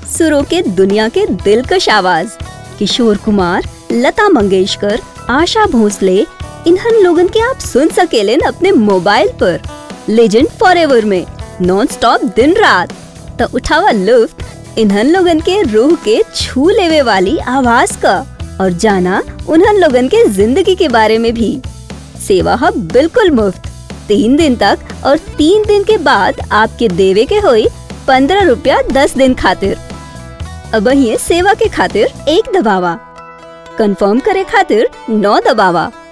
सुरों के दुनिया के दिलकश आवाज किशोर कुमार लता मंगेशकर आशा भोसले इन्हन लोगन के आप सुन सकेलन अपने मोबाइल पर लेजेंड फॉर में नॉन स्टॉप दिन रात तो उठावा लुफ्त इन्हन लोगन के रूह के छू लेवे वाली आवाज का और जाना उन्हन लोगन के जिंदगी के बारे में भी सेवा है बिल्कुल मुफ्त तीन दिन तक और तीन दिन के बाद आपके देवे के होई पंद्रह रुपया दस दिन खातिर अब ये सेवा के खातिर एक दबावा कंफर्म करे खातिर नौ दबावा